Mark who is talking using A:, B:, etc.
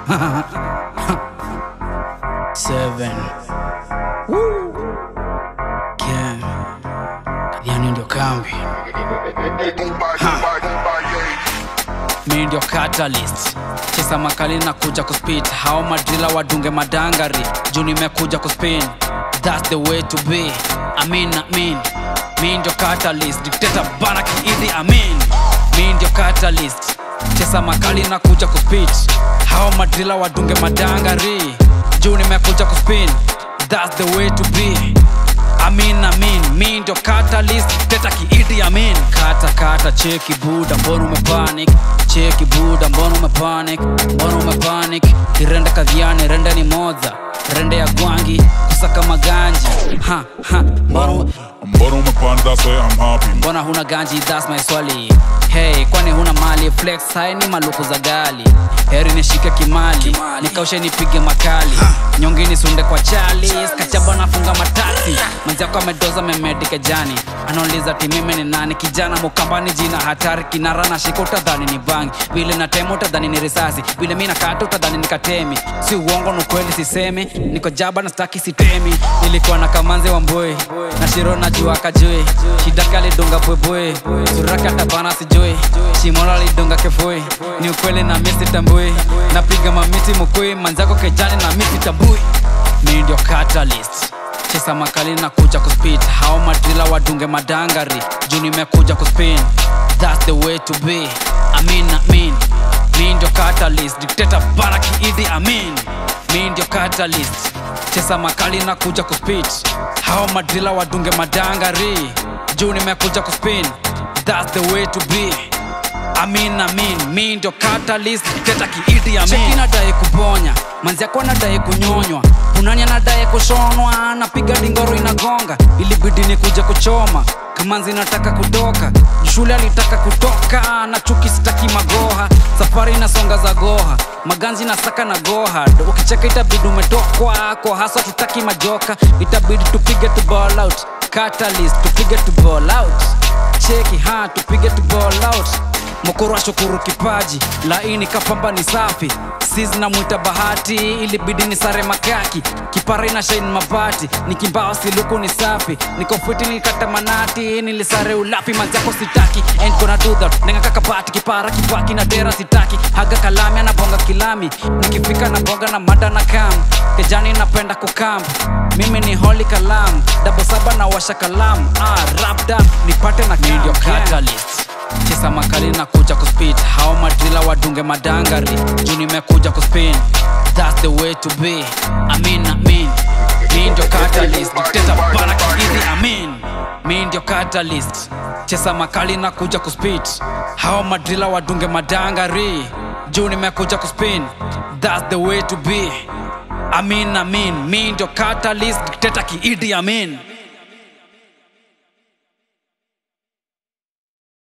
A: Seven. Woo. Yeah. Yani ndio kambi mi ndio catalyst chesa makali na kuja kuspit hao madrila wadunge madangari juu nimekuja kuspin thats the way to be amin amin mi ndio catalyst dikteta bana kiidi amin mi ndio catalyst chesa makali na kuja kuspit hao madrila wadunge madangari juu nimekuja kuspin thats the way to be amin amin mi ndio catalyst teta kiidi amin kata kata cheki buda mbona umepanic cheki buda mbona umepanic mbona umepanic kirende kadhiane rende ni moja rende ya gwangi kusaka maganji ha ha mbona ume-
B: Mbona umepanda say I'm happy
A: mbona huna ganji thats my swali hey kwani huna mali flex hai ni maluku za gali heri nishike kimali nikaushe nipige makali nyongini sunde kwa chali skachaba nafunga matasi mwenzako amedoza memedike jani anauliza timime ni nani kijana mukambani jina hatari kinara na shika utadhani ni bangi vile na tema utadhani ni risasi vile mi nakata utadhani ni katemi si uongo ni ukweli sisemi niko jaba na staki sitemi nilikuwa na kamanzi wa mboi na shiro na jua kajui shidaka alidunga bwebwe suraka tabana sijui shimono alidunga kefui ni ukweli na misi tambui napiga mamiti mukui manzako kejani na misi tambui mi ndio catalyst chesa makali na kuja kuspit hao madrila wadunge madangari juu nimekuja kuspin thats the way to be amin amin mi ndio catalyst dikteta bana kiidi amin mi ndio catalyst chesa makali na kuja kuspit hao madrila wadunge madangari juu nimekuja kuspin thats the way to be amin amin mi ndio catalyst teta kiidi amin Cheki nadai kuponya manziako nadai kunyonywa unani anadai kushonwa napiga dingoro inagonga ilibidi ni kuja kuchoma kamanzi nataka kutoka shule alitaka kutoka na chuki sitaki magoha safari inasonga za goha maganzi nasaka na goha ukicheka itabidi umetokwa kwa haswa tutaki majoka itabidi tupige tu ball out catalyst tupige tu ball out cheki ha tupige tu ball out mokoro ashukuru kipaji laini kapamba ni safi sis namwita bahati ilibidi ni sare makaki kipara ina shain mabati nikimbao siluku ni safi nikofiti nilikata manati nilisare ulafi manzako sitaki ain't gonna do that nenga kakabati kipara kipaki na dera sitaki haga kalami anabonga kilami nikifika na bonga na mada na kam kejani napenda kukamp mimi ni holy kalam dabo saba na washa kalam ah, rapda nipate na
C: ndio
A: camp, yeah
C: catalyst
A: chesa makali na kuja kuspit hao madrila wadunge madangari juu nimekuja kuspin thats the way to be amin amin mi ndio catalyst dikteta bana kiidi amin mi ndio catalyst chesa makali na kuja kuspit hao madrila wadunge madangari juu nimekuja kuspin thats the way to be amin amin mi ndio catalyst dikteta kiidi amin